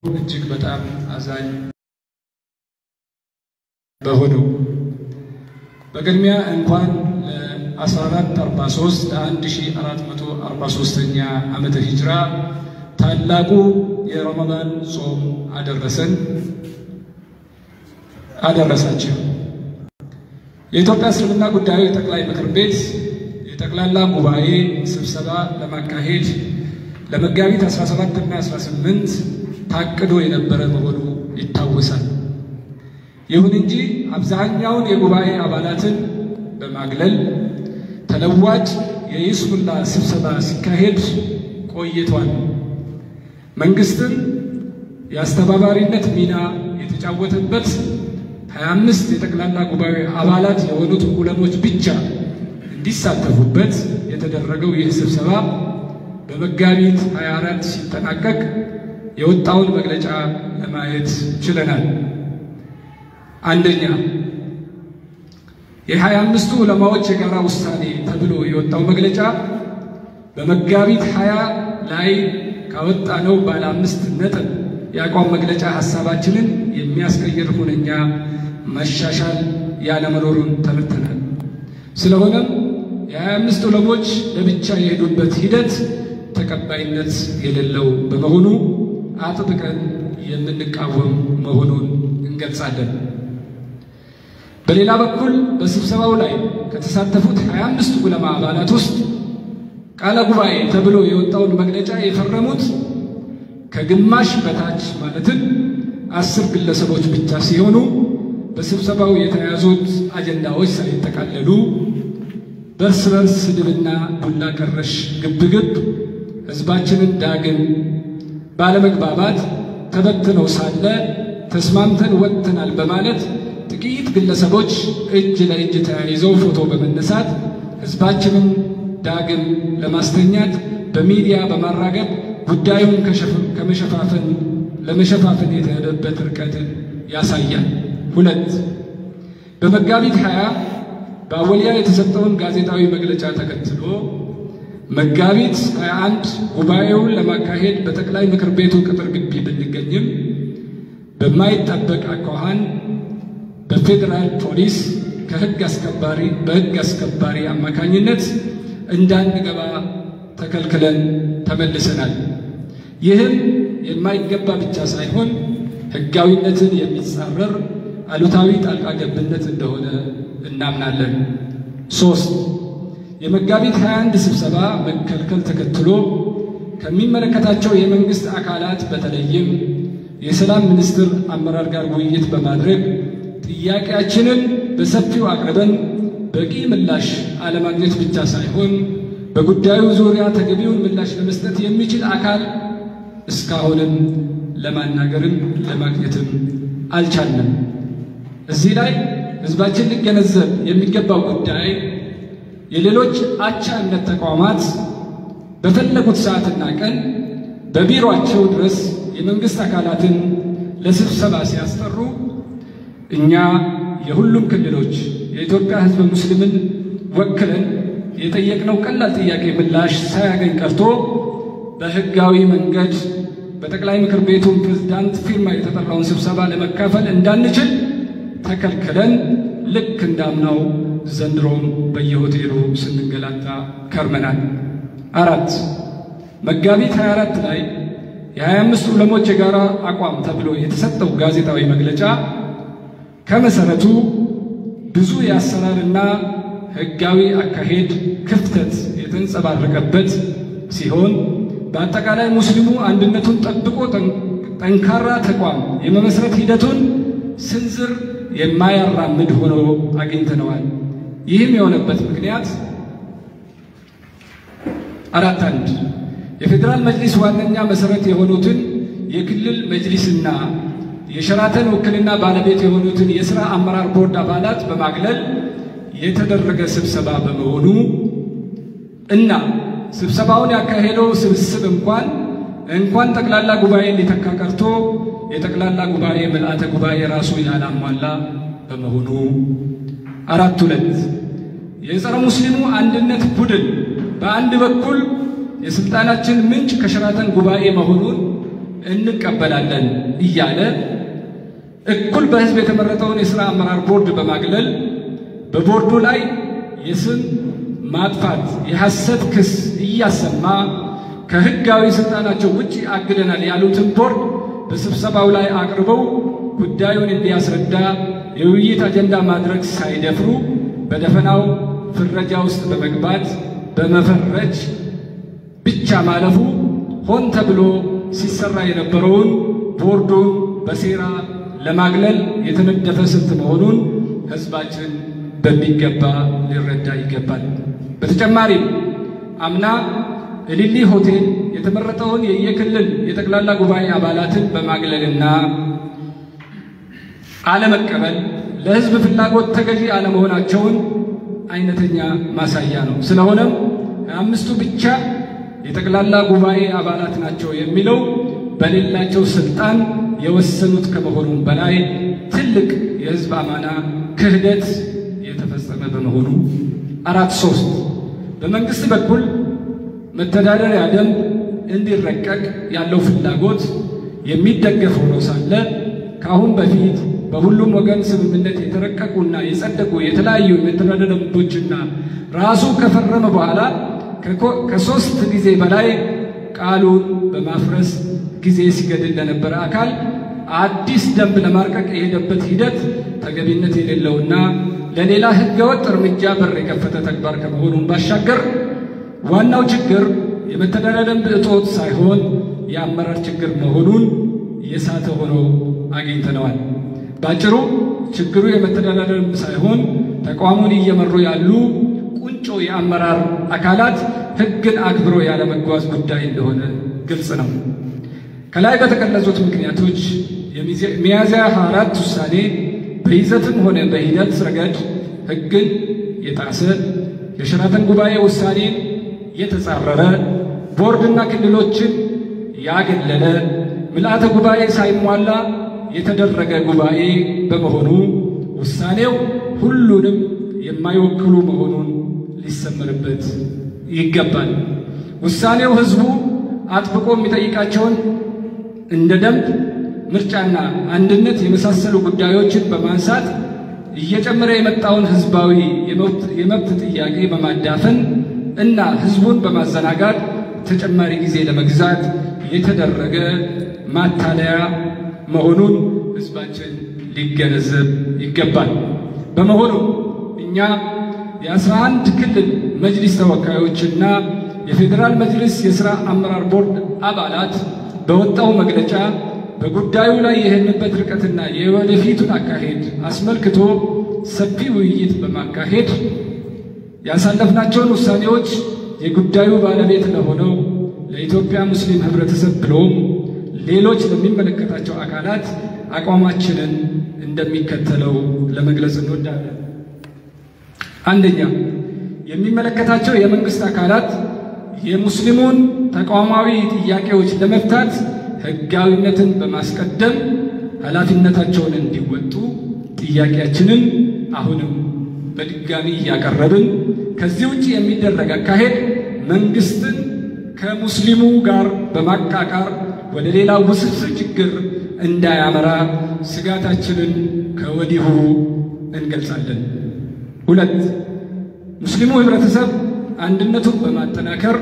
እጅግ በጣም አዛኝ በሆነው በቅድሚያ እንኳን ለ1443 ለ1443ኛ ዓመተ ሂጅራ ታላቁ የረመዳን ጾም አደረሰን አደረሳችሁ። የኢትዮጵያ እስልምና ጉዳዮች ጠቅላይ ምክር ቤት የጠቅላላ ጉባኤ ስብሰባ ለማካሄድ ለመጋቢት 17 እና 18 ታቅዶ የነበረ መሆኑ ይታወሳል። ይሁን እንጂ አብዛኛውን የጉባኤ አባላትን በማግለል ተለዋጭ የይስሙላ ስብሰባ ሲካሄድ ቆይቷል። መንግስትም የአስተባባሪነት ሚና የተጫወተበት 25 የጠቅላላ ጉባኤ አባላት የሆኑት ዑለሞች ብቻ እንዲሳተፉበት የተደረገው ይህ ስብሰባ በመጋቢት 24 ሲጠናቀቅ የወጣውን መግለጫ ለማየት ችለናል። አንደኛ የሀያ አምስቱ ዑለማዎች የጋራ ውሳኔ ተብሎ የወጣው መግለጫ በመጋቢት ሀያ ላይ ካወጣነው ባለ አምስት ነጥብ የአቋም መግለጫ ሀሳባችንን የሚያስቀይር ሁነኛ መሻሻል ያለመኖሩን ተረድተናል። ስለሆነም የሀያ አምስት ዑለሞች ለብቻ የሄዱበት ሂደት ተቀባይነት የሌለው በመሆኑ አጥብቀን የምንቃወም መሆኑን እንገልጻለን። በሌላ በኩል በስብሰባው ላይ ከተሳተፉት 25 ዑለማ አባላት ውስጥ ቃለ ጉባኤ ተብሎ የወጣውን መግለጫ የፈረሙት ከግማሽ በታች ማለትም አስር ግለሰቦች ብቻ ሲሆኑ በስብሰባው የተያዙት አጀንዳዎች ሳይጠቃለሉ በእርስ በርስ ስድብና ዱላ ቀረሽ ግብግብ ሕዝባችንን ዳግም ባለመግባባት ተበትነው ሳለ ተስማምተን ወጥተናል በማለት ጥቂት ግለሰቦች እጅ ለእጅ ተያይዘው ፎቶ በመነሳት ሕዝባችንን ዳግም ለማስተኛት በሚዲያ በማራገብ ጉዳዩን ከመሸፋፈን ለመሸፋፈን የተሄደበት ርቀት ያሳያል። ሁለት በመጋቢት ሀያ በአወሊያ የተሰጠውን ጋዜጣዊ መግለጫ ተከትሎ መጋቢት 21 ጉባኤውን ለማካሄድ በጠቅላይ ምክር ቤቱ ቅጥር ግቢ ብንገኝም በማይጠበቅ አኳኋን በፌዴራል ፖሊስ ከሕግ አስከባሪ በሕግ አስከባሪ አማካኝነት እንዳንገባ ተከልክለን ተመልሰናል። ይህም የማይገባ ብቻ ሳይሆን ሕጋዊነትን የሚጻረር አሉታዊ ጣልቃ ገብነት እንደሆነ እናምናለን። ሶስት የመጋቢት 21 ስብሰባ መከልከል ተከትሎ ከሚመለከታቸው የመንግስት አካላት በተለይም የሰላም ሚኒስቴር አመራር ጋር ውይይት በማድረግ ጥያቄያችንን በሰፊው አቅርበን በቂ ምላሽ አለማግኘት ብቻ ሳይሆን በጉዳዩ ዙሪያ ተገቢውን ምላሽ ለመስጠት የሚችል አካል እስካሁንም ለማናገርም ለማግኘትም አልቻለም። እዚህ ላይ ህዝባችን ሊገነዘብ የሚገባው ጉዳይ የሌሎች አቻ እምነት ተቋማት በፈለጉት ሰዓትና ቀን በቢሮአቸው ድረስ የመንግስት አካላትን ለስብሰባ ሲያስጠሩ እኛ የሁሉም ክልሎች የኢትዮጵያ ህዝብ ሙስሊምን ወክለን የጠየቅነው ቀላል ጥያቄ ምላሽ ሳያገኝ ቀርቶ በህጋዊ መንገድ በጠቅላይ ምክር ቤቱ ፕሬዝዳንት ፊርማ የተጠራውን ስብሰባ ለመካፈል እንዳንችል ተከልክለን ልክ እንዳምናው ዘንድሮም በየሆቴሉ ስንገላታ ከርመናል። አራት መጋቢት 24 ላይ የ25 ዑለሞች የጋራ አቋም ተብሎ የተሰጠው ጋዜጣዊ መግለጫ ከመሰረቱ ብዙ የአሰራርና ህጋዊ አካሄድ ክፍተት የተንጸባረቀበት ሲሆን በአጠቃላይ ሙስሊሙ አንድነቱን ጠብቆ ጠንካራ ተቋም የመመስረት ሂደቱን ስንዝር የማያራምድ ሆኖ አግኝተነዋል። ይህም የሆነበት ምክንያት አራት አንድ የፌዴራል መጅሊስ ዋነኛ መሰረት የሆኑትን የክልል መጅሊስና የሸራተን ውክልና ባለቤት የሆኑትን የሥራ አመራር ቦርድ አባላት በማግለል የተደረገ ስብሰባ በመሆኑ እና ስብሰባውን ያካሄደው ስብስብ እንኳን እንኳን ጠቅላላ ጉባኤ ሊተካ ቀርቶ የጠቅላላ ጉባኤ ምልአተ ጉባኤ ራሱ ያላሟላ በመሆኑ አራት ሁለት የጸረ ሙስሊሙ አንድነት ቡድን በአንድ በኩል የስልጣናችን ምንጭ ከሸራተን ጉባኤ መሆኑን እንቀበላለን እያለ እኩል በሕዝብ የተመረጠውን የሥራ አመራር ቦርድ በማግለል በቦርዱ ላይ የስም ማጥፋት የሐሰት ክስ እያሰማ ከሕጋዊ ሥልጣናቸው ውጭ አግደናል ያሉትን ቦርድ በስብሰባው ላይ አቅርበው ጉዳዩን እንዲያስረዳ የውይይት አጀንዳ ማድረግ ሳይደፍሩ በደፈናው ፍረጃ ውስጥ በመግባት በመፈረጅ ብቻ ማለፉ ሆን ተብሎ ሲሰራ የነበረውን ቦርዱን በሴራ ለማግለል የተነደፈ ስልት መሆኑን ሕዝባችን በሚገባ ሊረዳ ይገባል። በተጨማሪም አምና እሊሊ ሆቴል የተመረጠውን የየክልል የጠቅላላ ጉባኤ አባላትን በማግለልና አለመቀበል ለሕዝብ ፍላጎት ተገዢ አለመሆናቸውን አይነተኛ ማሳያ ነው። ስለሆነም አምስቱ ብቻ የጠቅላላ ጉባኤ አባላት ናቸው የሚለው በሌላቸው ስልጣን የወሰኑት ከመሆኑም በላይ ትልቅ የሕዝብ አማና ክህደት የተፈጸመ በመሆኑ አራት ሶስት በመንግስት በኩል መተዳደሪያ ደንብ እንዲረቀቅ ያለው ፍላጎት የሚደገፍ ሆኖ ሳለ ከአሁን በፊት በሁሉም ወገን ስምምነት የተረቀቁና የጸደቁ የተለያዩ የመተዳደሪያ ደንቦችና ራሱ ከፈረመ በኋላ ከሶስት ጊዜ በላይ ቃሉን በማፍረስ ጊዜ ሲገድል ለነበረ አካል አዲስ ደንብ ለማርቀቅ የሄደበት ሂደት ተገቢነት የሌለውና ለሌላ ሕገወጥ እርምጃ በር የከፈተ ተግባር ከመሆኑን ባሻገር ዋናው ችግር የመተዳደሪያ ደንብ እጦት ሳይሆን የአመራር ችግር መሆኑን የሳተ ሆኖ አግኝተነዋል። ባጭሩ ችግሩ የመተዳደሪያ ደንብ ሳይሆን ተቋሙን እየመሩ ያሉ ቁንጮ የአመራር አካላት ሕግን አክብሮ ያለመጓዝ ጉዳይ እንደሆነ ግልጽ ነው። ከላይ በተገለጹት ምክንያቶች የሚያዝያ 24 ውሳኔ በይዘትም ሆነ በሂደት ረገድ ሕግን የጣሰ የሸራተን ጉባኤ ውሳኔን የተጻረረ ቦርድና ክልሎችን ያገለለ ምልአተ ጉባኤ ሳይሟላ የተደረገ ጉባኤ በመሆኑ ውሳኔው ሁሉንም የማይወክሉ መሆኑን ሊሰመርበት ይገባል። ውሳኔው ሕዝቡ አጥብቆ የሚጠይቃቸውን እንደ ደንብ፣ ምርጫና አንድነት የመሳሰሉ ጉዳዮችን በማንሳት እየጨመረ የመጣውን ሕዝባዊ የመብት ጥያቄ በማዳፈን እና ሕዝቡን በማዘናጋት ተጨማሪ ጊዜ ለመግዛት የተደረገ ማታለያ መሆኑን ሕዝባችን ሊገነዘብ ይገባል። በመሆኑ እኛ የአስራ አንድ ክልል መጅሊስ ተወካዮችና የፌዴራል መጅሊስ የሥራ አመራር ቦርድ አባላት በወጣው መግለጫ በጉዳዩ ላይ የሄድንበት ርቀትና የወደፊቱን አካሄድ አስመልክቶ ሰፊ ውይይት በማካሄድ ያሳለፍናቸውን ውሳኔዎች የጉዳዩ ባለቤት ለሆነው ለኢትዮጵያ ሙስሊም ህብረተሰብ ብሎም ሌሎች ለሚመለከታቸው አካላት አቋማችንን እንደሚከተለው ለመግለጽ እንወዳለን። አንደኛ፣ የሚመለከታቸው የመንግስት አካላት የሙስሊሙን ተቋማዊ ጥያቄዎች ለመፍታት ህጋዊነትን በማስቀደም ኃላፊነታቸውን እንዲወጡ ጥያቄያችንን አሁንም በድጋሚ እያቀረብን ከዚህ ውጭ የሚደረግ አካሄድ መንግስትን ከሙስሊሙ ጋር በማቃቃር ወደ ሌላ ውስብስብ ችግር እንዳያመራ ስጋታችንን ከወዲሁ እንገልጻለን። ሁለት ሙስሊሙ ህብረተሰብ አንድነቱን በማጠናከር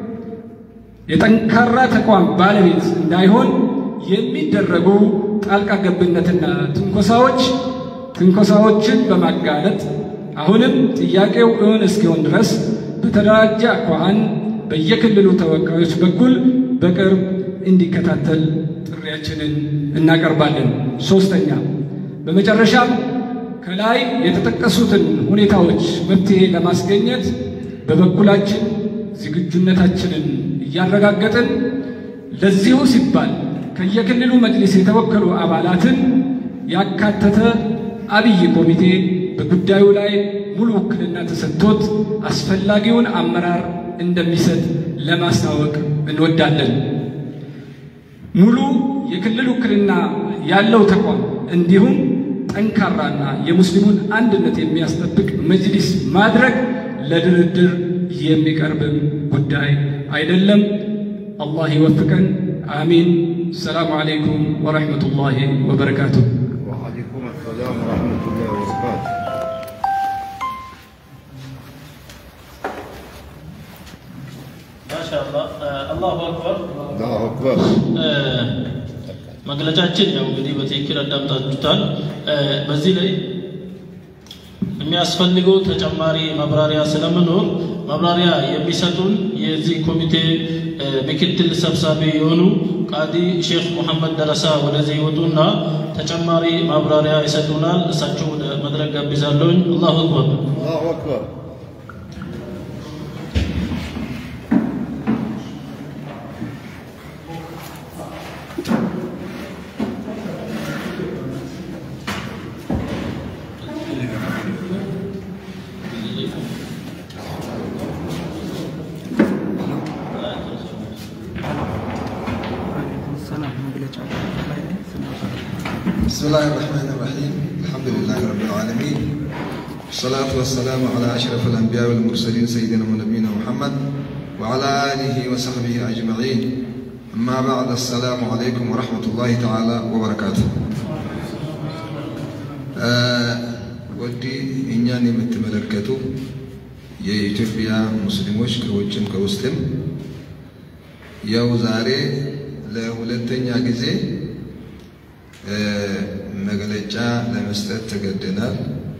የጠንካራ ተቋም ባለቤት እንዳይሆን የሚደረጉ ጣልቃ ገብነትና ትንኮሳዎች ትንኮሳዎችን በማጋለጥ አሁንም ጥያቄው እውን እስኪሆን ድረስ በተደራጀ አኳኋን በየክልሉ ተወካዮች በኩል በቅርብ እንዲከታተል ጥሪያችንን እናቀርባለን። ሶስተኛ፣ በመጨረሻም ከላይ የተጠቀሱትን ሁኔታዎች መፍትሄ ለማስገኘት በበኩላችን ዝግጁነታችንን እያረጋገጥን ለዚሁ ሲባል ከየክልሉ መጅሊስ የተወከሉ አባላትን ያካተተ አብይ ኮሚቴ በጉዳዩ ላይ ሙሉ ውክልና ተሰጥቶት አስፈላጊውን አመራር እንደሚሰጥ ለማስታወቅ እንወዳለን። ሙሉ የክልል ውክልና ያለው ተቋም እንዲሁም ጠንካራና የሙስሊሙን አንድነት የሚያስጠብቅ መጅሊስ ማድረግ ለድርድር የሚቀርብም ጉዳይ አይደለም። አላህ ይወፍቀን። አሚን። ሰላሙ አለይኩም ወረሕመቱላሂ ወበረካቱሁ። وعليكم السلام ورحمة الله وبركاته ማሻአላህ አላሁ አክበር። الله أكبر መግለጫችን ያው እንግዲህ በትክክል አዳምጣችሁታል። በዚህ ላይ የሚያስፈልገው ተጨማሪ ማብራሪያ ስለመኖር ማብራሪያ የሚሰጡን የዚህ ኮሚቴ ምክትል ሰብሳቢ የሆኑ ቃዲ ሼክ ሙሐመድ ደረሳ ወደዚህ ይወጡና ተጨማሪ ማብራሪያ ይሰጡናል። እሳቸው ወደ መድረክ ጋብዛለሁኝ። አላሁ አክበር። الله أكبر بسم الله الرحمن الرحيم الحمد لله رب العالمين والصلاة والسلام على أشرف الأنبياء والمرسلين سيدنا ونبينا محمد وعلى آله وصحبه أجمعين أما بعد السلام عليكم ورحمة الله تعالى وبركاته ወዲ እኛን የምትመለከቱ የኢትዮጵያ ሙስሊሞች ከውጭም ከውስጥም ያው ዛሬ ለሁለተኛ ጊዜ መግለጫ ለመስጠት ተገደናል።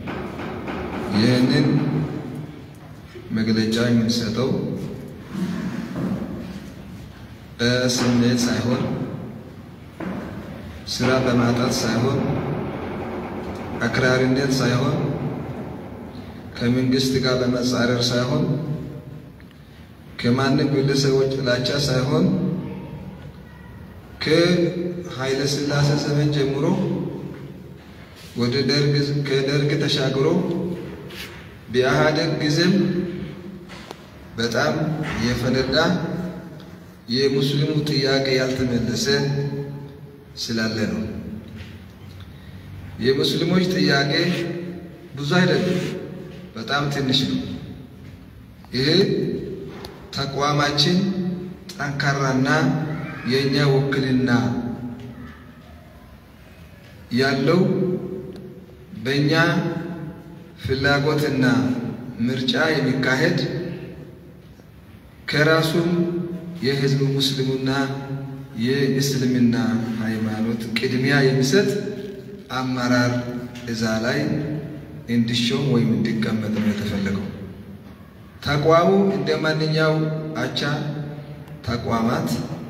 ይህንን መግለጫ የምንሰጠው በስሜት ሳይሆን ስራ በማጣት ሳይሆን አክራሪነት ሳይሆን ከመንግስት ጋር በመጻረር ሳይሆን ከማንም ግለሰቦች ጥላቻ ሳይሆን ከኃይለ ሥላሴ ዘመን ጀምሮ ወደ ደርግ ከደርግ ተሻግሮ በኢህአደግ ጊዜም በጣም የፈነዳ የሙስሊሙ ጥያቄ ያልተመለሰ ስላለ ነው። የሙስሊሞች ጥያቄ ብዙ አይደለም፣ በጣም ትንሽ ነው። ይሄ ተቋማችን ጠንካራና የእኛ ውክልና ያለው በእኛ ፍላጎትና ምርጫ የሚካሄድ ከራሱም የህዝብ ሙስሊሙና የእስልምና ሃይማኖት ቅድሚያ የሚሰጥ አመራር እዛ ላይ እንዲሾም ወይም እንዲቀመጥ ነው የተፈለገው። ተቋሙ እንደ ማንኛው አቻ ተቋማት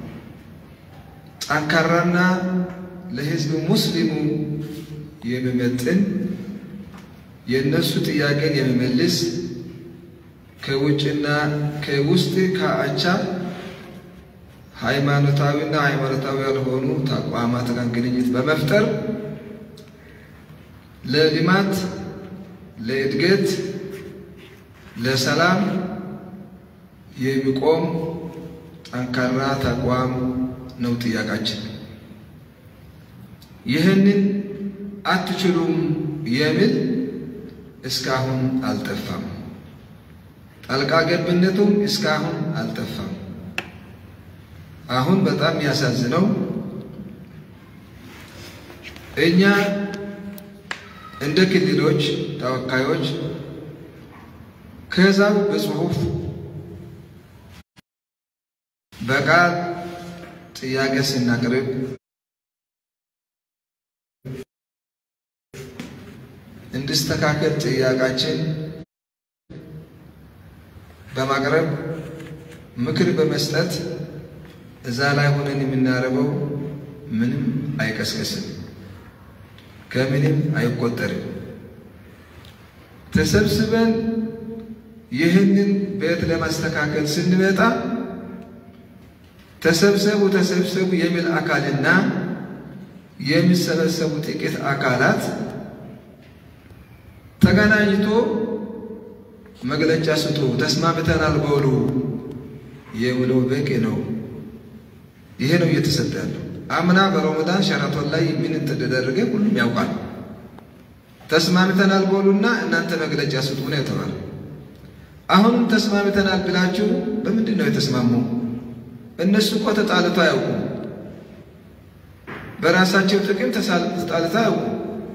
ጠንካራና ለህዝብ ሙስሊሙ የሚመጥን የእነሱ ጥያቄን የሚመልስ ከውጭና ከውስጥ ከአቻ ሃይማኖታዊና ሃይማኖታዊ ያልሆኑ ተቋማት ጋር ግንኙነት በመፍጠር ለልማት፣ ለእድገት፣ ለሰላም የሚቆም ጠንካራ ተቋም ነው ጥያቄያችን። ይህንን አትችሉም የሚል እስካሁን አልጠፋም። ጣልቃ ገብነቱም እስካሁን አልጠፋም። አሁን በጣም የሚያሳዝነው እኛ እንደ ክልሎች ተወካዮች ከዛው በጽሁፍ በቃል ጥያቄ ስናቅርብ እንዲስተካከል ጥያቄያችን በማቅረብ ምክር በመስጠት እዛ ላይ ሆነን የምናደርገው ምንም አይቀስቅስም፣ ከምንም አይቆጠርም። ተሰብስበን ይህንን ቤት ለማስተካከል ስንመጣ ተሰብሰቡ ተሰብሰቡ የሚል አካልና የሚሰበሰቡ ጥቂት አካላት ተገናኝቶ መግለጫ ስጡ፣ ተስማምተናል በሉ የሚለው በቂ ነው። ይሄ ነው እየተሰጠ ያለው። አምና በረመዳን ሸራቶን ላይ ምን እንደተደረገ ሁሉም ያውቃል። ተስማምተናል በሉና እናንተ መግለጫ ስጡ ነው የተባለ። አሁንም ተስማምተናል ብላችሁ በምንድን ነው የተስማሙ? እነሱ እኮ ተጣልቶ አያውቁም። በራሳቸው ጥቅም ተጣልተው አያውቁም።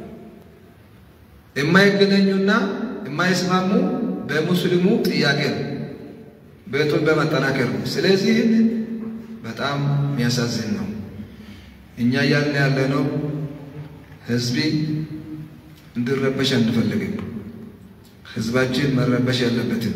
የማይገናኙና የማይስማሙ በሙስሊሙ ጥያቄ ነው፣ ቤቱን በመጠናከር ነው። ስለዚህ በጣም የሚያሳዝን ነው። እኛ እያልን ያለነው ህዝቢ እንዲረበሽ አንፈልግም። ህዝባችን መረበሽ ያለበትም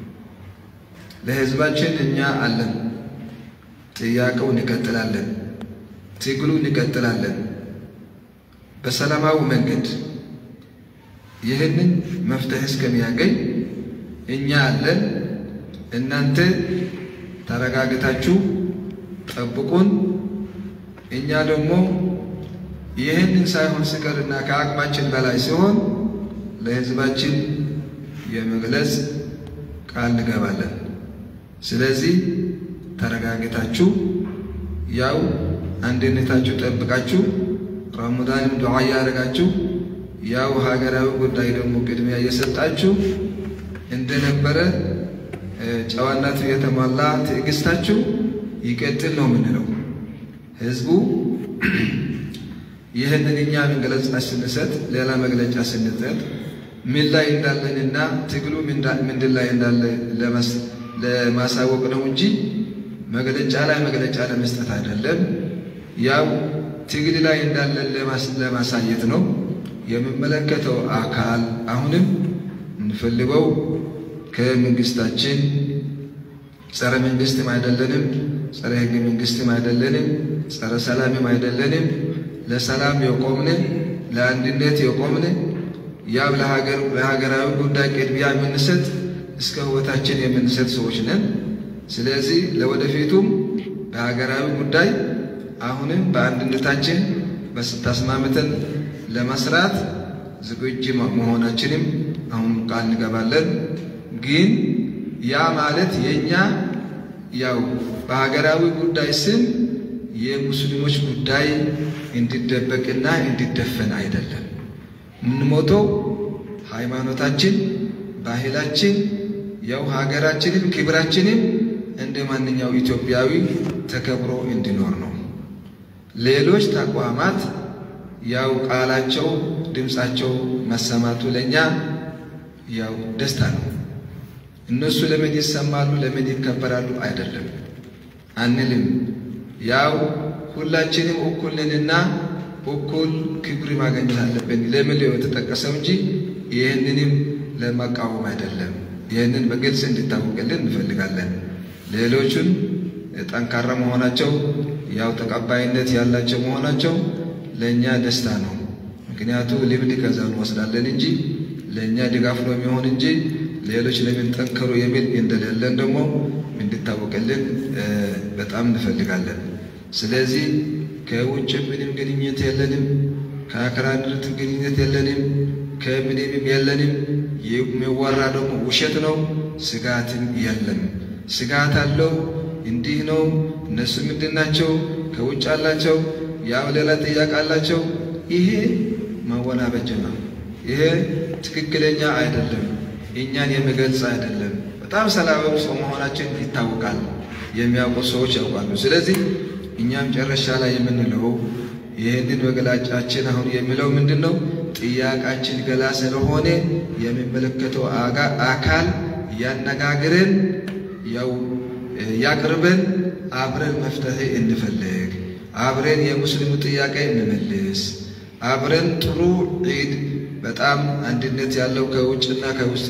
ለህዝባችን እኛ አለን። ጥያቄው እንቀጥላለን፣ ትግሉ እንቀጥላለን በሰላማዊ መንገድ ይህንን መፍትሄ እስከሚያገኝ እኛ አለን። እናንተ ተረጋግታችሁ ጠብቁን። እኛ ደግሞ ይህንን ሳይሆን ሲቀርና ከአቅማችን በላይ ሲሆን ለህዝባችን የመግለጽ ቃል እንገባለን። ስለዚህ ተረጋግታችሁ ያው አንድነታችሁ ጠብቃችሁ ረመዳንም ዱዓ እያደረጋችሁ ያው ሀገራዊ ጉዳይ ደግሞ ቅድሚያ እየሰጣችሁ እንደነበረ ጨዋነቱ የተሟላ ትዕግስታችሁ ይቀጥል ነው የምንለው። ህዝቡ ይህንን እኛ መግለጫ ስንሰጥ ሌላ መግለጫ ስንሰጥ ምን ላይ እንዳለንና ትግሉ ምንድን ላይ እንዳለ ለማሳወቅ ነው እንጂ መግለጫ ላይ መግለጫ ለመስጠት አይደለም። ያው ትግል ላይ እንዳለን ለማሳየት ነው። የሚመለከተው አካል አሁንም እንፈልገው ከመንግስታችን ጸረ መንግስትም አይደለንም፣ ጸረ ህገ መንግስትም አይደለንም፣ ጸረ ሰላምም አይደለንም። ለሰላም የቆምን ለአንድነት የቆምን ያው ለሀገራዊ ጉዳይ ቅድሚያ የምንሰጥ እስከ ህይወታችን የምንሰጥ ሰዎች ነን። ስለዚህ ለወደፊቱም በሀገራዊ ጉዳይ አሁንም በአንድነታችን በስታስማምተን ለመስራት ዝግጁ መሆናችንም አሁን ቃል እንገባለን። ግን ያ ማለት የእኛ ያው በሀገራዊ ጉዳይ ስም የሙስሊሞች ጉዳይ እንዲደበቅና እንዲደፈን አይደለም። የምንሞተው ሃይማኖታችን፣ ባህላችን፣ ያው ሀገራችንም ክብራችንም እንደ ማንኛው ኢትዮጵያዊ ተከብሮ እንዲኖር ነው። ሌሎች ተቋማት ያው ቃላቸው ድምፃቸው መሰማቱ ለእኛ ያው ደስታ ነው። እነሱ ለምን ይሰማሉ፣ ለምን ይከበራሉ አይደለም አንልም። ያው ሁላችንም እኩል ነንና እኩል ክብር ማግኘት አለብን ለምን የተጠቀሰው እንጂ ይህንንም ለመቃወም አይደለም። ይህንን በግልጽ እንዲታወቅልን እንፈልጋለን። ሌሎቹን ጠንካራ መሆናቸው ያው ተቀባይነት ያላቸው መሆናቸው ለእኛ ደስታ ነው። ምክንያቱ ልምድ ከዛ እንወስዳለን እንጂ ለእኛ ድጋፍ ነው የሚሆን እንጂ ሌሎች ለምን ጠንከሩ የሚል እንደሌለን ደግሞ እንዲታወቅልን በጣም እንፈልጋለን። ስለዚህ ከውጭ ምንም ግንኙነት የለንም፣ ከአክራሪነት ግንኙነት የለንም፣ ከምንም የለንም። የሚወራ ደግሞ ውሸት ነው። ስጋትን የለም። ስጋት አለው እንዲህ ነው እነሱ ምንድን ናቸው? ከውጭ አላቸው፣ ያው ሌላ ጥያቄ አላቸው። ይሄ ማወናበጅ ነው። ይሄ ትክክለኛ አይደለም። እኛን የሚገልጽ አይደለም። በጣም ሰላማዊ ሰው መሆናችን ይታወቃል። የሚያውቁ ሰዎች ያውቃሉ። ስለዚህ እኛም ጨረሻ ላይ የምንለው ይህንን መግለጫችን አሁን የሚለው ምንድን ነው? ጥያቄያችን ገላ ስለሆነ የሚመለከተው አካል ያነጋግረን፣ ያው ያቅርበን፣ አብረን መፍትሄ እንፈልግ፣ አብረን የሙስሊሙ ጥያቄ እንመልስ፣ አብረን ጥሩ ዒድ በጣም አንድነት ያለው ከውጭና ከውስጥ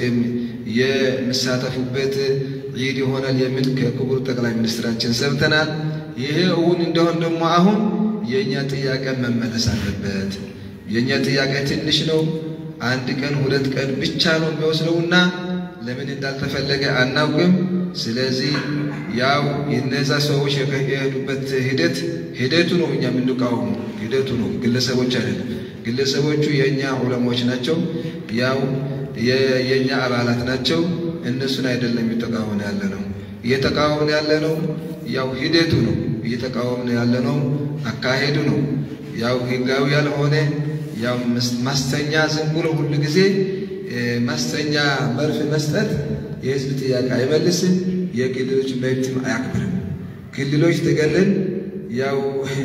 የሚሳተፉበት ዒድ ይሆናል የሚል ከክቡር ጠቅላይ ሚኒስትራችን ሰምተናል። ይሄ እውን እንደሆን ደግሞ አሁን የእኛ ጥያቄ መመለስ አለበት። የእኛ ጥያቄ ትንሽ ነው። አንድ ቀን ሁለት ቀን ብቻ ነው የሚወስደውና ለምን እንዳልተፈለገ አናውቅም። ስለዚህ ያው የነዛ ሰዎች የሄዱበት ሂደት ሂደቱ ነው እኛ የምንቃወሙ ሂደቱ ነው፣ ግለሰቦች አይደለም። ግለሰቦቹ የእኛ ዑለሞች ናቸው፣ ያው የእኛ አባላት ናቸው። እነሱን አይደለም እየተቃወምን ያለ ነው። እየተቃወምን ያለ ነው ያው ሂደቱ ነው። እየተቃወምን ያለ ነው አካሄዱ ነው። ያው ህጋዊ ያልሆነ ያው ማስተኛ ዝም ብሎ ሁሉ ጊዜ ማስተኛ መርፍ መስጠት የህዝብ ጥያቄ አይመልስም፣ የክልሎች መብትም አያክብርም። ክልሎች ተገለን ያው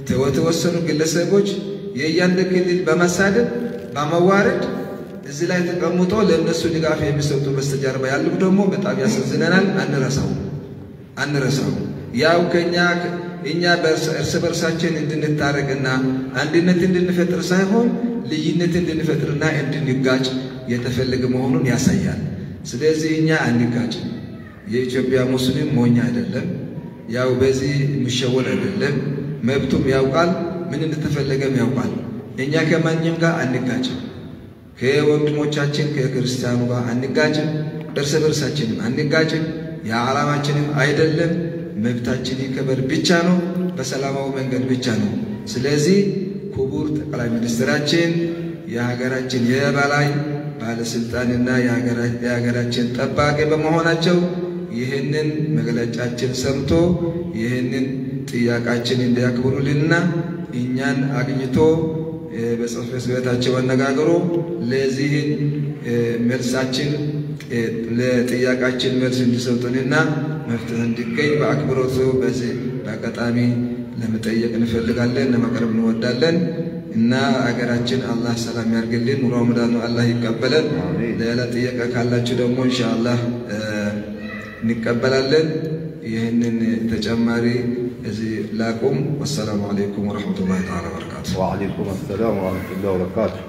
የተወሰኑ ግለሰቦች የእያንድ ክልል በመሳደብ በመዋረድ እዚህ ላይ ተቀምጦ ለእነሱ ድጋፍ የሚሰጡ በስተጀርባ ያሉ ደግሞ በጣም ያሳዝነናል። አንረሳው አንረሳው ያው ከኛ እኛ እርስ በርሳችን እንድንታረቅና አንድነት እንድንፈጥር ሳይሆን ልዩነት እንድንፈጥርና እንድንጋጭ የተፈለገ መሆኑን ያሳያል። ስለዚህ እኛ አንጋጭ። የኢትዮጵያ ሙስሊም ሞኝ አይደለም። ያው በዚህ የሚሸወድ አይደለም። መብቱም ያውቃል፣ ምን እንደተፈለገም ያውቃል። እኛ ከማንም ጋር አንጋጭም። ከወንድሞቻችን ከክርስቲያኑ ጋር አንጋጭም። እርስ በርሳችንም አንጋጭም። የዓላማችንም አይደለም። መብታችን ይከበር ብቻ ነው፣ በሰላማዊ መንገድ ብቻ ነው። ስለዚህ ክቡር ጠቅላይ ሚኒስትራችን የሀገራችን የበላይ ባለስልጣንና የሀገራችን ጠባቂ በመሆናቸው ይህንን መግለጫችን ሰምቶ ይህንን ጥያቄያችን እንዲያክብሩልንና እኛን አግኝቶ በጽሕፈት ቤታቸው አነጋግሮ ለዚህን መልሳችን ለጥያቄያችን መልስ እንዲሰጡንና መፍትሄ እንዲገኝ በአክብሮቱ በዚህ በአጋጣሚ ለመጠየቅ እንፈልጋለን፣ ለመቅረብ እንወዳለን እና አገራችን አላህ ሰላም ያርግልን፣ ረመዳኑ አላህ ይቀበለን። ሌላ ጥያቄ ካላችሁ ደግሞ ኢንሻአላህ እንቀበላለን። ይህንን ተጨማሪ እዚህ ላቁም። ወሰላሙ አለይኩም ወረሕመቱላሂ ተዓላ ወበረካቱ። وعليكم السلام ورحمة الله وبركاته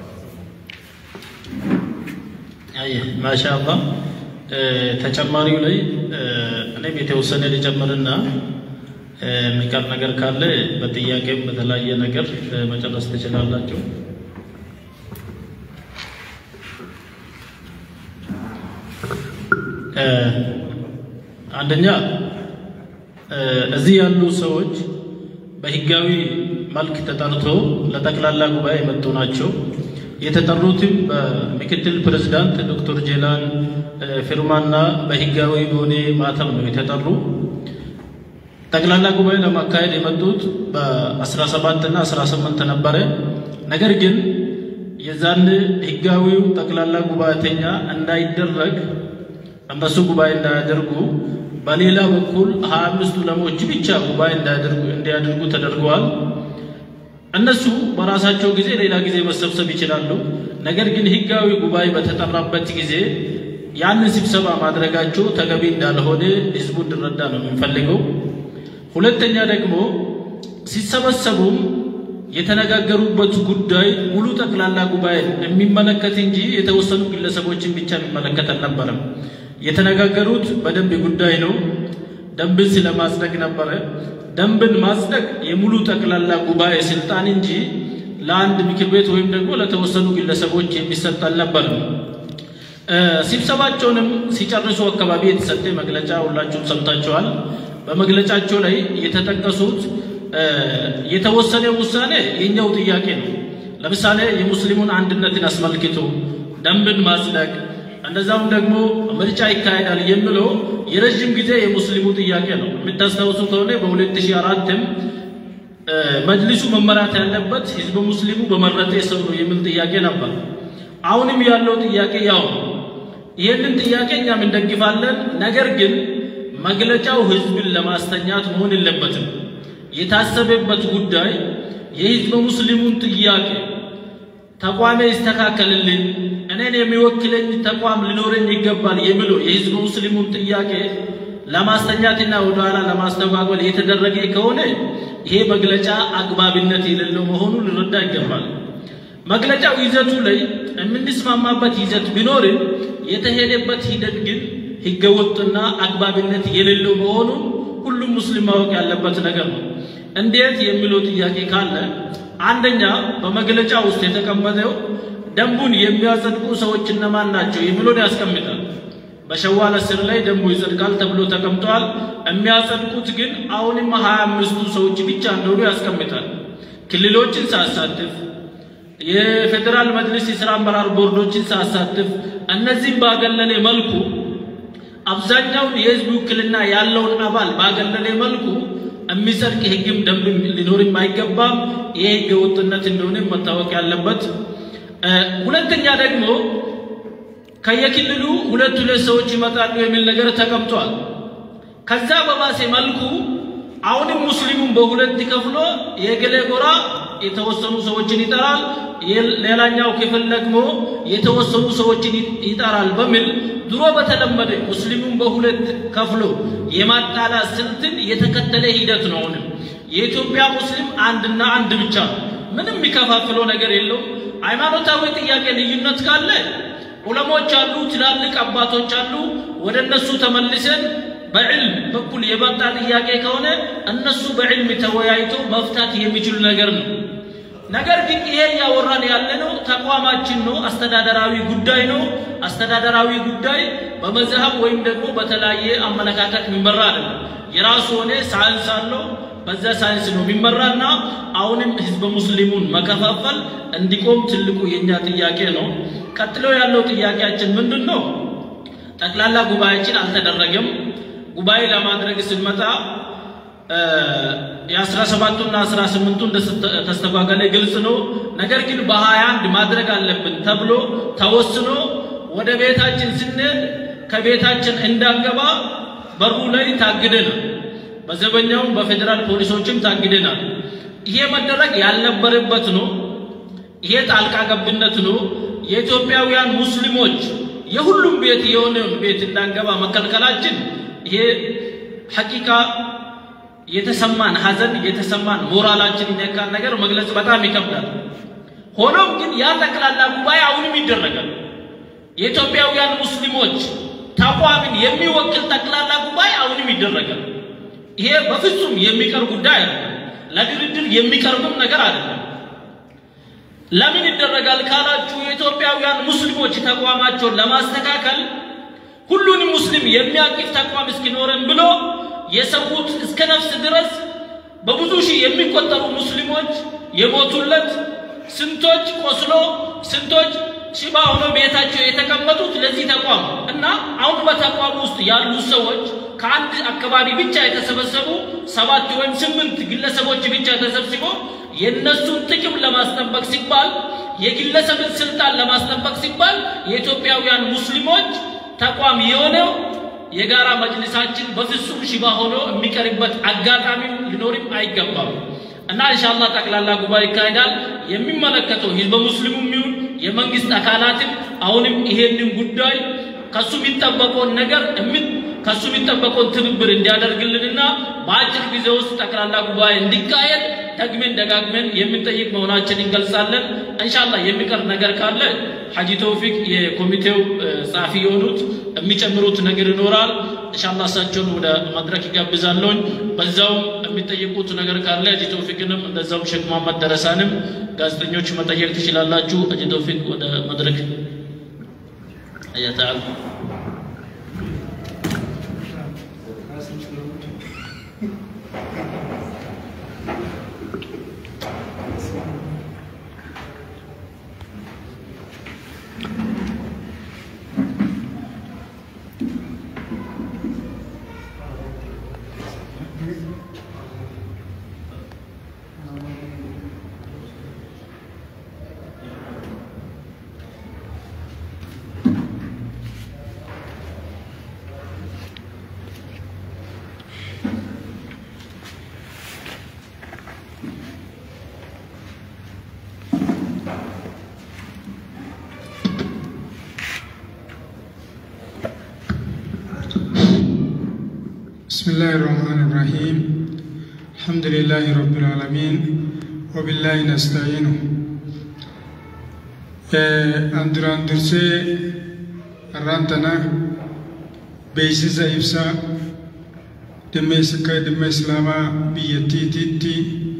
አይ ማሻአላህ ተጨማሪው ላይ እኔም የተወሰነ ልጨምርና የሚቀር ነገር ካለ በጥያቄም በተለያየ ነገር መጨረስ ትችላላችሁ። አንደኛ እዚህ ያሉ ሰዎች በህጋዊ መልክ ተጠርቶ ለጠቅላላ ጉባኤ የመጡ ናቸው። የተጠሩትም በምክትል ፕሬዝዳንት ዶክተር ጄላን ፊርማና በህጋዊ በሆነ ማተም ነው የተጠሩ። ጠቅላላ ጉባኤ ለማካሄድ የመጡት በ17 እና 18 ነበረ። ነገር ግን የዛን ህጋዊው ጠቅላላ ጉባኤተኛ እንዳይደረግ እነሱ ጉባኤ እንዳያደርጉ በሌላ በኩል ሀያ አምስቱ ዑለሞች ብቻ ጉባኤ እንዲያደርጉ ተደርገዋል። እነሱ በራሳቸው ጊዜ ሌላ ጊዜ መሰብሰብ ይችላሉ። ነገር ግን ህጋዊ ጉባኤ በተጠራበት ጊዜ ያንን ስብሰባ ማድረጋቸው ተገቢ እንዳልሆነ ህዝቡ እንዲረዳ ነው የምንፈልገው። ሁለተኛ ደግሞ ሲሰበሰቡም የተነጋገሩበት ጉዳይ ሙሉ ጠቅላላ ጉባኤ የሚመለከት እንጂ የተወሰኑ ግለሰቦችን ብቻ የሚመለከት አልነበረም። የተነጋገሩት በደንብ ጉዳይ ነው። ደንብን ስለማጽደቅ ነበረ። ደንብን ማጽደቅ የሙሉ ጠቅላላ ጉባኤ ስልጣን እንጂ ለአንድ ምክር ቤት ወይም ደግሞ ለተወሰኑ ግለሰቦች የሚሰጥ አልነበርም። ስብሰባቸውንም ሲጨርሱ አካባቢ የተሰጠ መግለጫ ሁላችሁም ሰምታችኋል። በመግለጫቸው ላይ የተጠቀሱት የተወሰነ ውሳኔ የኛው ጥያቄ ነው። ለምሳሌ የሙስሊሙን አንድነትን አስመልክቶ ደንብን ማጽደቅ እንደዛውም ደግሞ ምርጫ ይካሄዳል የሚለው የረዥም ጊዜ የሙስሊሙ ጥያቄ ነው። የምታስታውሱ ከሆነ በ2004ም መጅሊሱ መመራት ያለበት ህዝበ ሙስሊሙ በመረጠ ሰው ነው የሚል ጥያቄ ነበር። አሁንም ያለው ጥያቄ ያው ነው። ይህንን ጥያቄ እኛም እንደግፋለን። ነገር ግን መግለጫው ህዝብን ለማስተኛት መሆን የለበትም። የታሰበበት ጉዳይ የህዝበ ሙስሊሙን ጥያቄ ተቋሜ ይስተካከልልን፣ እኔን የሚወክለኝ ተቋም ሊኖረኝ ይገባል የሚለው የህዝበ ሙስሊሙን ጥያቄ ለማስተኛትና ወደኋላ ለማስተጓጎል የተደረገ ከሆነ ይሄ መግለጫ አግባብነት የሌለው መሆኑን ልረዳ ይገባል። መግለጫው ይዘቱ ላይ የምንስማማበት ይዘት ቢኖርም የተሄደበት ሂደት ግን ህገወጥና አግባብነት የሌለው መሆኑን ሁሉም ሙስሊም ማወቅ ያለበት ነገር ነው። እንዴት የሚለው ጥያቄ ካለ አንደኛ በመግለጫ ውስጥ የተቀመጠው ደንቡን የሚያጸድቁ ሰዎች እነማን ናቸው የሚለውን ያስቀምጣል። በሸዋል አስር ላይ ደንቡ ይጸድቃል ተብሎ ተቀምጧል። የሚያጸድቁት ግን አሁንም ሀያ አምስቱ ሰዎች ብቻ እንደሆኑ ያስቀምጣል። ክልሎችን ሳያሳትፍ የፌዴራል መጅሊስ የስራ አመራር ቦርዶችን ሳያሳትፍ እነዚህም ባገለለ መልኩ አብዛኛውን የህዝብ ውክልና ያለውን አባል ባገለለ መልኩ የሚጸድቅ ህግም ደንብም ሊኖርም አይገባም። ይሄ ህገ ወጥነት እንደሆነ መታወቅ ያለበት። ሁለተኛ ደግሞ ከየክልሉ ሁለት ሁለት ሰዎች ይመጣሉ የሚል ነገር ተቀምጧል። ከዛ በባሴ መልኩ አሁንም ሙስሊሙን በሁለት ከፍሎ የገሌ ጎራ የተወሰኑ ሰዎችን ይጠራል፣ ሌላኛው ክፍል ደግሞ የተወሰኑ ሰዎችን ይጠራል በሚል ድሮ በተለመደ ሙስሊሙን በሁለት ከፍሎ የማጣላት ስልትን የተከተለ ሂደት ነው። አሁንም የኢትዮጵያ ሙስሊም አንድና አንድ ብቻ ምንም የሚከፋፍለው ነገር የለውም። ሃይማኖታዊ ጥያቄ ልዩነት ካለ ዑለሞች አሉ፣ ትላልቅ አባቶች አሉ። ወደ እነሱ ተመልሰን በዕልም በኩል የመጣ ጥያቄ ከሆነ እነሱ በዕልም ተወያይቶ መፍታት የሚችሉ ነገር ነው። ነገር ግን ይሄ እያወራን ያለነው ተቋማችን ነው፣ አስተዳደራዊ ጉዳይ ነው። አስተዳደራዊ ጉዳይ በመዝሀብ ወይም ደግሞ በተለያየ አመለካከት የሚመራ አይደለም። የራሱ ሆነ ሳይንስ አለው። በዛ ሳይንስ ነው የሚመራና አሁንም ህዝበ ሙስሊሙን መከፋፈል እንዲቆም ትልቁ የኛ ጥያቄ ነው። ቀጥሎ ያለው ጥያቄያችን ምንድን ነው? ጠቅላላ ጉባኤያችን አልተደረገም። ጉባኤ ለማድረግ ስንመጣ የአስራ ሰባቱና አስራ ስምንቱ እንደተስተጓገለ ግልጽ ነው። ነገር ግን በሀያ አንድ ማድረግ አለብን ተብሎ ተወስኖ ወደ ቤታችን ስንሄድ ከቤታችን እንዳንገባ በሩ ላይ ታግደናል። በዘበኛውም በፌዴራል ፖሊሶችም ታግደናል። ይሄ መደረግ ያልነበረበት ነው። ይሄ ጣልቃ ገብነት ነው። የኢትዮጵያውያን ሙስሊሞች የሁሉም ቤት የሆነውን ቤት እንዳንገባ መከልከላችን ይሄ ሐቂቃ የተሰማን ሐዘን የተሰማን ሞራላችን ይነካል ነገር መግለጽ በጣም ይከብዳል። ሆኖም ግን ያ ጠቅላላ ጉባኤ አሁንም ይደረጋል። የኢትዮጵያውያን ሙስሊሞች ተቋምን የሚወክል ጠቅላላ ጉባኤ አሁንም ይደረጋል። ይሄ በፍጹም የሚቀር ጉዳይ አይደለም። ለድርድር የሚቀርብም ነገር አይደለም። ለምን ይደረጋል ካላችሁ የኢትዮጵያውያን ሙስሊሞች ተቋማቸውን ለማስተካከል ሁሉንም ሙስሊም የሚያቅፍ ተቋም እስኪኖረን ብሎ የሰዉት እስከ ነፍስ ድረስ በብዙ ሺህ የሚቆጠሩ ሙስሊሞች የሞቱለት፣ ስንቶች ቆስሎ፣ ስንቶች ሽባ ሆኖ ቤታቸው የተቀመጡት ለዚህ ተቋም እና አሁን በተቋም ውስጥ ያሉ ሰዎች ከአንድ አካባቢ ብቻ የተሰበሰቡ ሰባት ወይም ስምንት ግለሰቦች ብቻ ተሰብስቦ የእነሱን ጥቅም ለማስጠበቅ ሲባል የግለሰብን ስልጣን ለማስጠበቅ ሲባል የኢትዮጵያውያን ሙስሊሞች ተቋም የሆነው የጋራ መጅልሳችን በፍጹም ሽባ ሆኖ የሚቀርበት አጋጣሚ ሊኖርም አይገባም እና ኢንሻአላህ ጠቅላላ ጉባኤ ይካሄዳል። የሚመለከተው ህዝበ ሙስሊሙም ይሁን የመንግስት አካላትም አሁንም ይሄንን ጉዳይ ከሱ የሚጠበቀውን ነገር ከሱ የሚጠበቀውን ትብብር እንዲያደርግልንና በአጭር ጊዜ ውስጥ ጠቅላላ ጉባኤ እንዲካሄድ ደግመን ደጋግመን የምንጠይቅ መሆናችን እንገልጻለን። እንሻላ የሚቀር ነገር ካለ ሐጂ ተውፊቅ የኮሚቴው ጸሐፊ የሆኑት የሚጨምሩት ነገር ይኖራል። እንሻላ እሳቸውን ወደ መድረክ ይጋብዛለሁኝ። በዛውም የሚጠይቁት ነገር ካለ ሐጂ ተውፊቅንም እንደዛውም ሼክ መሐመድ ደረሳንም ጋዜጠኞች መጠየቅ ትችላላችሁ። ሐጂ ተውፊቅ ወደ መድረክ አያተዓል بسم الله الرحمن الرحيم الحمد لله رب العالمين وبالله نستعينه أندران درسي الرانتنا بيسيس إبسا دمي سكا دمي إسلاما بيتي تيتي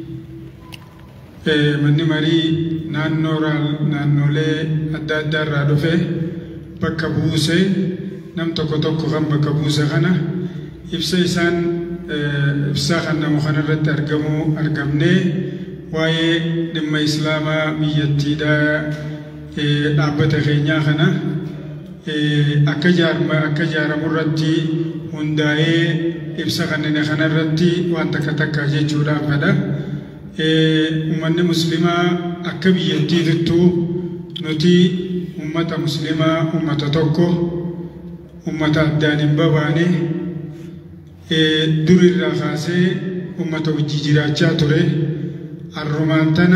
manni marii naannoo naannolee adda addaa irraa dhufe bakka buuse nam tokko tokko kan bakka buuse kana ibsa isaan ibsaa kan namu kanarratti argamuu argamnee waa'ee dhimma islaamaa biyyattiidhaa dhaabbata keenyaa kana akka jaarma akka jaaramu irratti hundaa'ee ibsa kanneen kanarratti waan takka takka jechuudhaan fedha. Uummanni muslimaa akka biyyattiitittuu nuti uummata muslimaa uummata tokko uummata addaan hin babaane durirraa kaasee uummata wajjii jiraachaa ture arrumaan tana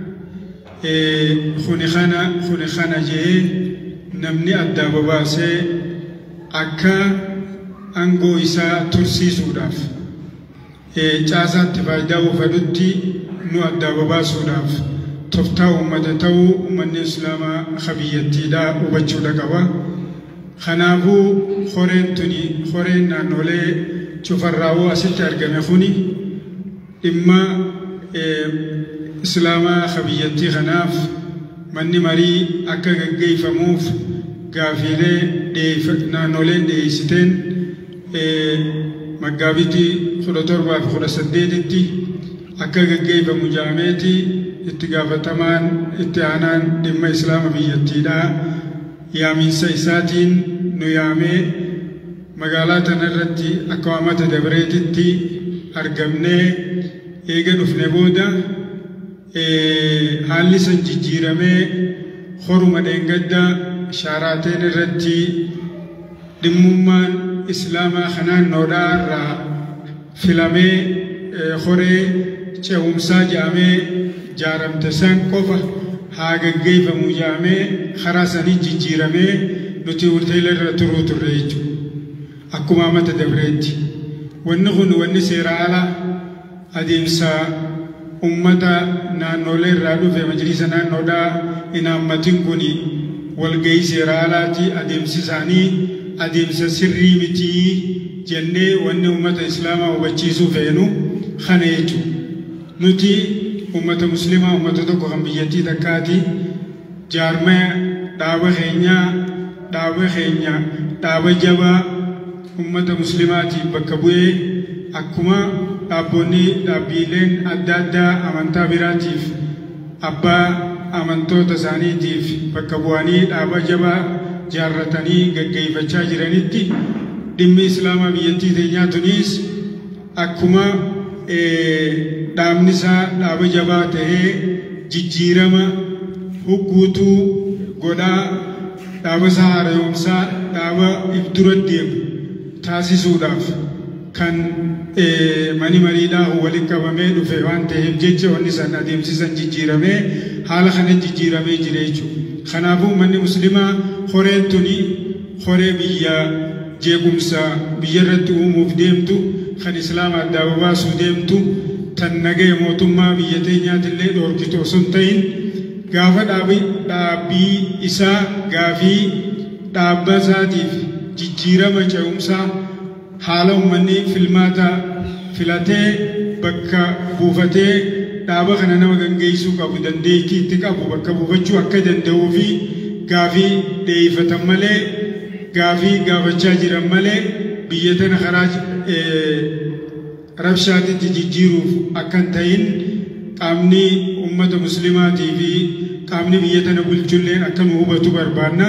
kuni kana kuni kana jee namni addaa babaasee akka aangoo isaa tursiisuudhaaf caasaatti faayidaa uffatutti nu addaa babaasuudhaaf toftaa uummata ta'uu uummanni islaamaa kabiyyattiidhaa hubachuudha qaba. Kanaafuu horeen tuni horeen naannolee cufarraawoo asitti argame kuni dhimma islaamaa kabiyyattii kanaaf manni marii akka gaggeeffamuuf gaafiilee naannoleen dhiyeessiteen maggaabitii kudha torbaa fi kudha saddeetitti akka gaggeeffamu jaameeti itti gaafatamaan itti aanaan dhimma islaama biyyattiidhaa yaamiinsa isaatiin nu yaamee magaalaa tanarratti akka waamata dabreetitti argamnee eega dhufne booda haalli san jijjiiramee horuma dheengadda shaaraateen irratti dhimmummaan islaamaa kanaannoodhaa irraa filamee horee ce'umsaa jedhamee jaaramte san qofa haa gaggeeffamu jedhamee karaa sanii jijjiiramee nuti hoteela irra turuu turre jechuudha. Akkuma amata dabreetti. Wanni kun wanni seera ala adeemsa ummata naannolee irraa dhufe majlisa naannoodhaa hin hammatin kun walgahii seera alaati adeemsi isaanii adeemsa sirrii mitii jennee wanni ummata islaamaa hubachiisuu feenu kana jechuudha. Nuti ummata muslimaa ummata tokko kan biyyattii takkaati jaarmaya dhaaba keenyaa dhaaba keenya dhaaba jabaa ummata muslimaatiif bakka bu'ee akkuma dhaabboonni dhaabbiileen adda addaa amantaa biraatiif abbaa amantoota isaaniitiif bakka bu'anii dhaaba jabaa jaarratanii gaggeeffachaa jiranitti dhimmi islaamaa biyyattii teenyaa tunis akkuma dhaabni isaa dhaaba jabaa ta'ee jijjiirama hugguutuu godhaa dhaaba isaa haara'umsaa dhaaba ibdura deemu taasisuudhaaf kan mani mariidhaa waliin qabamee dhufe waan ta'eef jecha wanni san adeemsisan jijjiiramee haala kana jijjiiramee jira jechuudha. Kanaafuu manni muslimaa horeen tuni horee biyya jeequmsa biyya irratti uumuuf deemtu kan islaama addaa babaasuu deemtu tan nagaya mootummaa biyya teenyaatillee dhoorkitu osoo hin ta'in gaafa dhaabbii isaa gaafii dhaabba isaatiif jijjiirama ce'umsaa haala uummanni filmaata filatee bakka buufatee dhaaba kana nama gaggeessuu qabu dandeettii itti qabu bakka buufachuu akka danda'uu fi gaafii dhiyeeffatan malee gaafii gaafachaa jiran malee biyya tana karaa rabshaatitti jijjiiruuf akka hin ta'in qaamni uummata muslimaatii fi qaamni biyya tana bulchulleen akka nu hubatu barbaanna.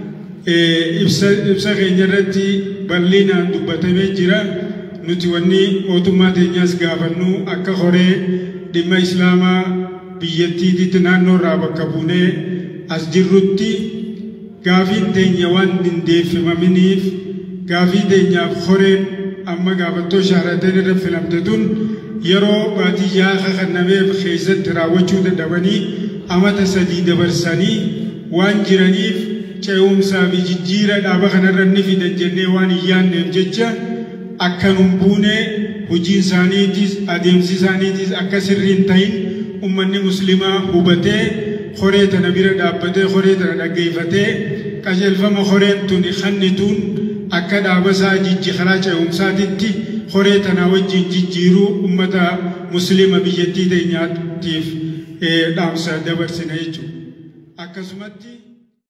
Ibsa keenya irratti bal'inaan dubbatamee jira. Nuti wanni mootummaa teenyaas gaafannu akka horee dhimma islaamaa biyyattiititti naannoo irraa bakka buunee as jirrutti gaafiin teenya waan dindeeffaminiif gaafii teenyaaf horeen amma gaafattoo shaarateen irra filamte tun yeroo baadiyyaa kakannameef keessatti raawwachuu dadhabanii amata sadii dabarsanii waan jiraniif ce'umsaa fi jijjiira dhaaba kanarra ni fidan jennee waan hin yaanneef jecha akka nun buunee hojii isaaniitis adeemsi isaaniitis akka sirrii hin ta'in ummanni muslimaa hubatee horee tana bira dhaabbatee horee tana dhaggeeffatee qajeelfama horeen tun kannituun akka dhaabasaa jijji karaa ce'umsaatitti horee tanaa wajjin jijjiiruu ummata muslima biyyattii teenyaatiif dhaamsa dabarsina jechuudha. Akkasumatti